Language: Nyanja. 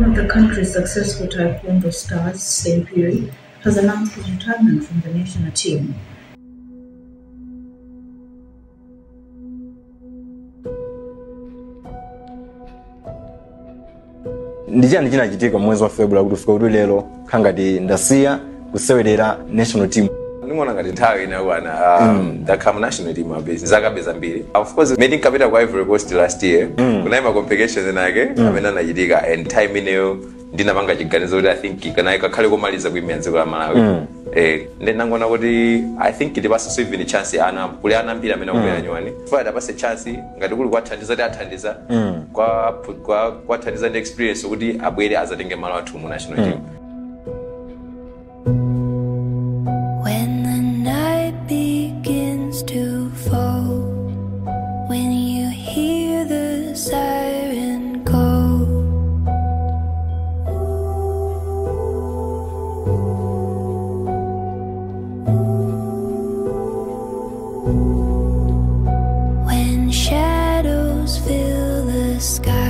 of the country's successful Taekwondo stars, St. Piri, has announced his retirement from the national team. ndi chani chinachitika mwezi wa february kuti fika kuti lero khangati ndasiya kusewelera national team ndingona ngati nthawi inakwana um, ndakhala mu national team abezi zaka zambiri of course mene nkapita kwa ivory coast last year kunali ma competitions enake amene anachitika and time ineyo ndinapanga chiganizo kuti i think kanali kakhale komaliza kuimira dziko la malawi eh ndi nangona kuti i think tipasenso even chance ana kuli ana ambiri amene akubwera nyuwani fada apase chance ngati kuli kuwathandiza ti athandiza kwa kwa kuwathandiza ndi experience kuti abwere azatenge malo athu mu national team When the night begins to fall, when you hear the siren call, when shadows fill the sky.